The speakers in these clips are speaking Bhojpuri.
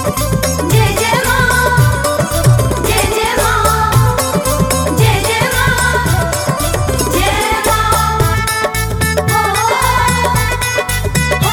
जय जय मां जय जय मां जय जय मां जय मां ओ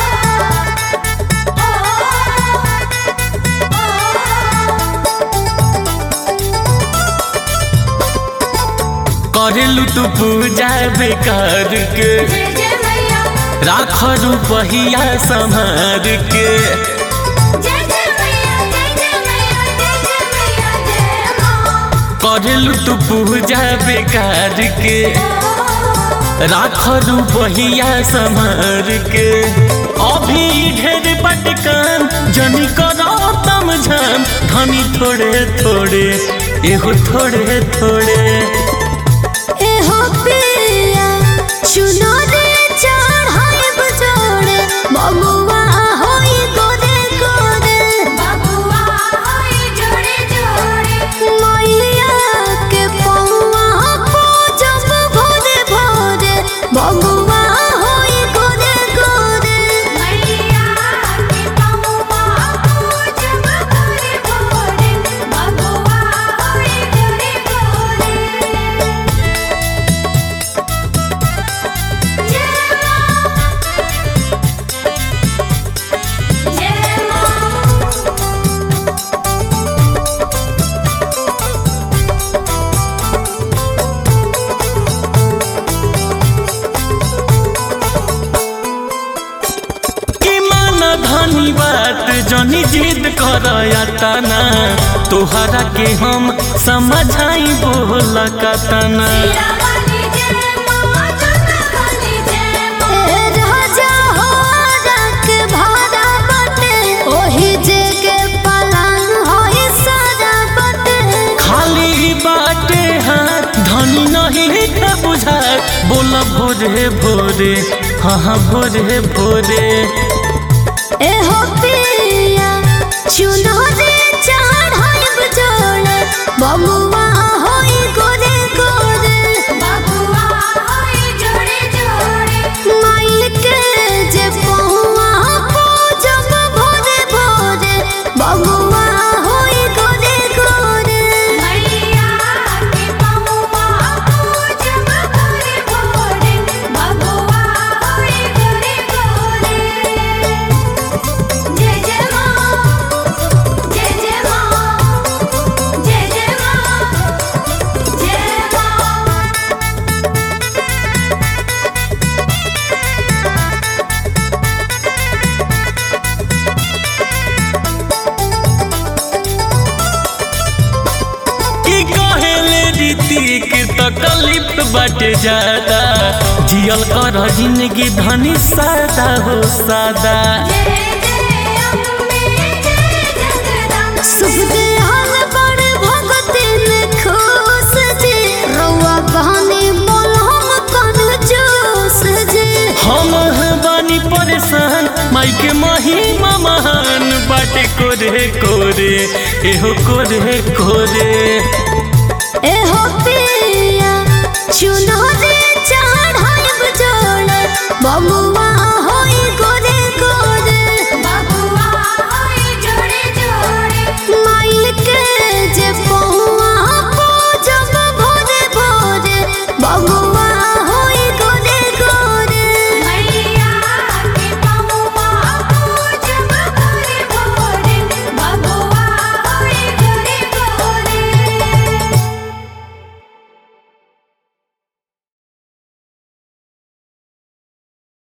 करेलू तू पूजा बेकार के जय जय मैया राख रुपहिया संभार के जय जय मैया जय जय मैया जय जय मैया जय मां करेलू तू पूजा बेकार के राख रुपहिया संभार के अभी ढेर पटकान जनी करो तम झाम धनी थोड़े थोड़े एहो थोड़े थोड़े एहो पिया सुनो रे चढ़ाई बजोड़े बबुआ होई गोरे गोरे बबुआ होई जोड़े जोड़े मैया के पौआ पूजब भोरे भोरे बबुआ होई गोरे गोरे मैया के पौआ पूजब भोरे भोरे बबुआ होई जोड़े जोड़े जय मां जय मां कि मान धनी बात जनी जिद कर तना तोहरा के हम समझाई बोल कतना वाली जय मां जोता वाली जय मां ए राजा हो रख भारा बटे ओही जे के पलान होई सारा बटे खाली बाटे हाथ धनी नहीं का बुझा बोल भोरे भोरे हाँ हाँ भोरे भोरे ए हो पिया चुनो रे चढ़ाई बजोड़े बबुआ होई गोरे गोरे बबुआ होई जोड़े जोड़े माई के जे पहुआ पूजब भोरे भोरे बबुआ होई गोरे गोरे मैया के पहुआ पूजब भोरे भोरे बबुआ होई गोरे गोरे जय जय मां जय जय मां जय जय मां जय मां कि कहेले रीतिक तकलीफ बाटे ज्यादा जियल कर जिंदगी धनी सादा हो सादा जय जय अम्बे जय जगदम्बे शुभ दयाल बड़ भगतिन खुश जी रउआ बहनी बोलम कन जोश जी हम बानी परेशान माई के महिमा महान बाटे कोरे कोरे एहो कोरे कोरे एहो पिया चुनो रे चढ़ाई बजोड़े बबुआ